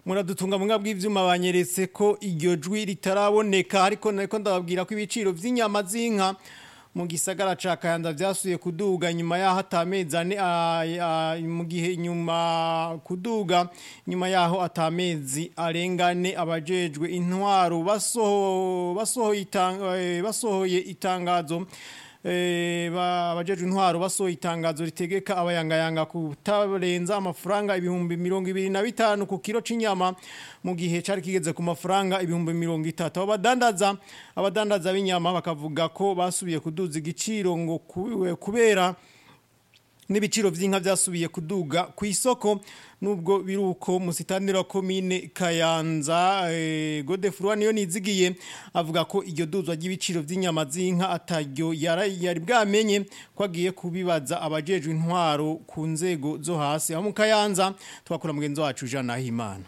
muradutunga mu bw'ivyuma banyeretse ko iryo jwi ritaraboneka ariko nariko ndababwira ko ibiciro vy'inyama z'inka mu gisagara ca Kayanda vyasuye kuduga nyuma yaho atamezi ane mu gihe nyuma kuduga nyuma yaho atamezi arengane abajejwe intwaro basoho basohoye itanga, basohoye itangazo abajejwe intwaro basohoye itangazo ritegeka abayangayanga kutarenza amafaranga ibihumbi mirongo ibiri na bitanu ku kiro c'inyama mu gihe cari kigeze ku mafaranga ibihumbi mirongo itatu abo badandaza abadandaza b'inyama bakavuga ko basubiye kuduza igiciro ngo kubera n'ibiciro vy'inka vyasubiye kuduga ku isoko nubwo biruko musitanira komine Kayanza eh, Godefroid niyo nizigiye avuga ko iryo duzwa ry'ibiciro vy'inyama z'inka ataryo yari bwamenye ko agiye kubibaza abajejwe intwaro ku nzego zo hasi aho mu Kayanza twakora mugenzi wacu Jean Nahimana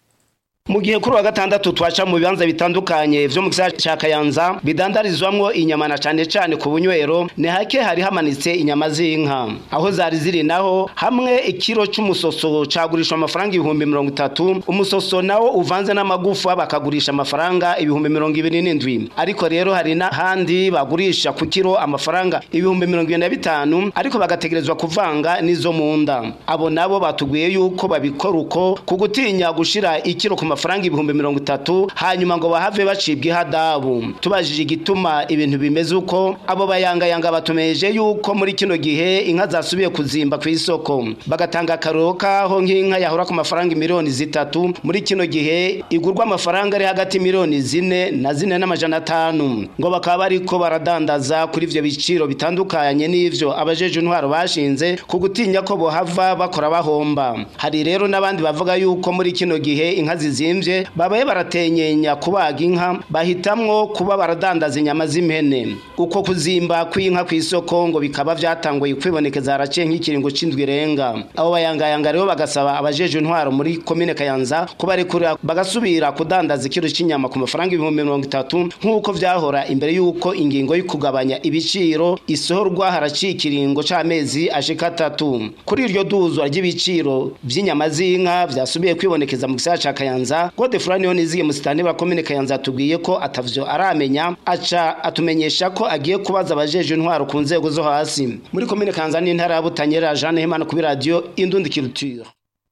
mu gihe kuri wa gatandatu twaca mu bibanza bitandukanye vyo mu gisagara ca Kayanza bidandarizwamwo inyama na cane cane ku bunywero ni hake hari hamanitse inyama z'inka aho zari ziri naho hamwe ikiro c'umusoso cagurishwa amafaranga ibihumbi mirongo itatu umusoso nawo uvanze n'amagufa bakagurisha amafaranga ibihumbi mirongo ibiri n'indwi ariko rero hari n'ahandi bagurisha ku kiro amafaranga ibihumbi mirongo ibiri na bitanu ariko bagategerezwa kuvanga n'izo mu nda abo nabo batubwiye yuko babikora uko ku gutinya gushira ikiro ku amafaranga ibihumbi mirongo itatu hanyuma ngo bahave bacibwa ihadabu tubajije igituma ibintu bimeze uko abo bayangayanga batumeje yuko muri kino gihe inka zasubiye kuzimba ku isoko bagatanga akaroro kaho nk'inka yahora ku mafaranga miliyoni zitatu muri kino gihe igurwa amafaranga ari hagati miliyoni zine na zine n'amajana atanu ngo bakaba bariko baradandaza kuri ivyo biciro bitandukanye n'ivyo abajeje intwaro bashinze ku gutinya ko bohava bakora bahomba hari rero n'abandi bavuga yuko muri kino gihe inka zizi zimvye babaye baratenyenya kubaga inka bahitamwo kuba baradandaza inyama z'impene uko kuzimba kw'inka kw'isoko ngo bikaba vyatanguye kwibonekeza haraciye nk'ikiringo c'indwi irenga abo bayangayanga rero bagasaba abajeje intwaro muri komine kayanza kubarekura bagasubira kudandaza ikiro c'inyama ku mafaranga ibihumbi mirongo itatu nk'uko vyahora imbere y'uko ingingo yo kugabanya ibiciro isohorwa haraciye ikiringo c'amezi ashika atatu kuri iryo duzwa ry'ibiciro vy'inyama z'inka vyasubiye kwibonekeza mu gisagara ca kayanza Godefroid niyo niziye musitani wa komine Kayanza tubwiye ko atavyo aramenya aca atumenyesha ko agiye kubaza abajeje intwaro ku nzego zo hasi muri komine Kayanza n'intara ya Butanyerera Jeanne Hemana kuri radio Indundi Culture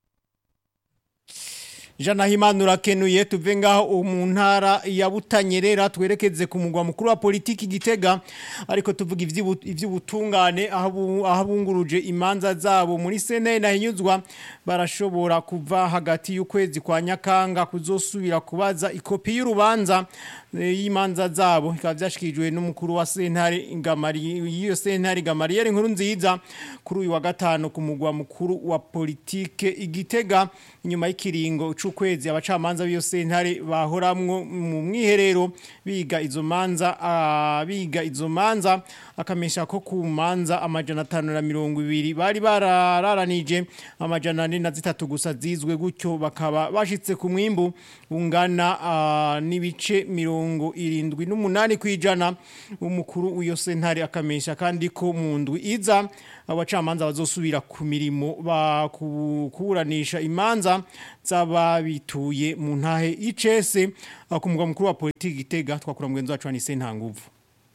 Jana himanu urakenuye tuve ngaho mu ntara ya Butanyerera twerekeze ku mugwa mukuru wa politiki gitega ariko tuvuga ivy'ubutungane aho abunguruje imanza zabo muri sene na hinyuzwa barashobora kuva hagati y'ukwezi kwa nyakanga kuzosubira kubaza ikopi y'urubanza y'imanza zabo bikaba byashikijwe n'umukuru wa sentare ngamari iyo sentare ngamari yari nkuru nziza kuri uyu wa gatano ku mugwa mukuru wa politike igitega inyuma y'ikiringo c'ukwezi abacamanza b'iyo sentare bahoramwo mu mwiherero biga izo manza uh, biga izo manza akamesha ko ku manza amajana atanu na mirongo ibiri bari bararanije amajana ane na zitatu gusa zizwe gutyo bakaba bashitse ku mwimbu ungana uh, n'ibice mirongo irindwi n'umunani kwijana umukuru w'iyo sentare akamesha kandi ko mu ndwi iza abacamanza bazosubira ku mirimo bakuburanisha imanza z'ababituye mu ntahe y'icese ku mugwa mukuru wa politiki gitega twakura mugenzi wacu wa nise nta nguvu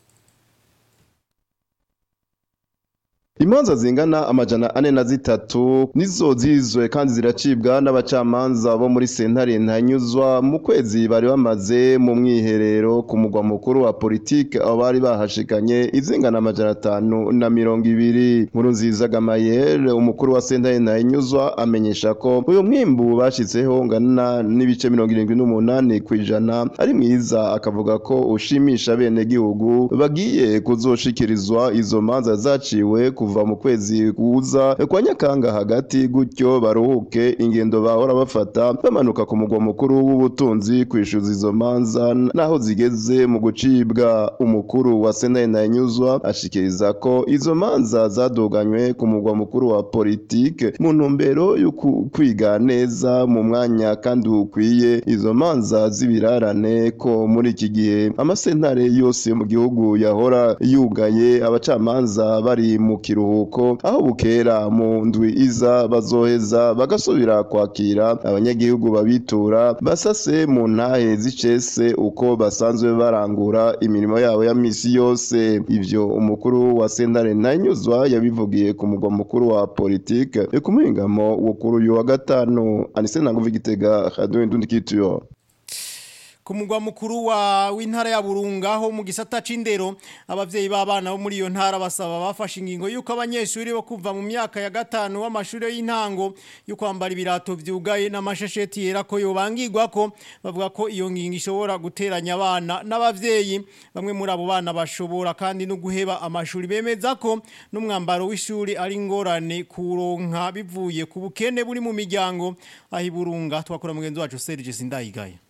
Imanza zingana amajana ane na zitatu nizo zizwe kandi ziracibwa n'abacamanza bo muri sentare ntanyuzwa mu kwezi bari bamaze mu mwiherero ku mugwa mukuru wa politike aho bari bahashikanye izingana amajana atanu na mirongo ibiri nkuru nziza gamayere umukuru wa sentare ntanyuzwa amenyesha ko uyu mwimbu bashitseho ngana n'ibice mirongo irindwi n'umunani ku ijana ari mwiza akavuga ko ushimisha bene gihugu bagiye kuzoshikirizwa izo manza zaciwe ku kuva mu kwezi kuza kwa nyakanga hagati gutyo baruhuke ingendo bahora bafata bamanuka ku mugwa mukuru w'ubutunzi kwishyuza izo manza naho zigeze mu gucibwa umukuru wa sena nyuzwa ashikiriza ko izo manza zaduganywe ku mugwa mukuru wa politike mu ntumbero yo kwiga neza mu mwanya kandi ukwiye izo manza z'ibirarane ko muri iki gihe amasentare yose mu gihugu yahora yugaye abacamanza bari mu kiruhuko kiruhuko aho bukera mu ndwi iza bazoheza bagasubira kwakira abanyagihugu babitura basase mu ntahe z'icese uko basanzwe barangura imirimo yabo ya misi yose ivyo umukuru wa sentare ntanyuzwa yabivugiye ku mugwa mukuru wa politike ku muhingamo wo kuri uyu wa gatanu anise ntanguvu igitega radio indundi kituyo ku mugwa mukuru wa w'intara ya Burunga ho mu gisata c'indero abavyeyi b'abana bo muri iyo ntara basaba bafashe ingingo yuko abanyeshuri bo kuva mu myaka ya gatanu w'amashuri y'intango yo kwambara ibirato vyugaye n'amashesheti yera ko yobangirwa ko bavuga ko iyo ngingo ishobora guteranya abana n'abavyeyi bamwe muri abo bana bashobora kandi no guheba amashuri bemeza ko n'umwambaro w'ishuri ari ngorane kuronka bivuye ku bukene buri mu miryango aho iburunga twakora mugenzi wacu Serge Sindayigaya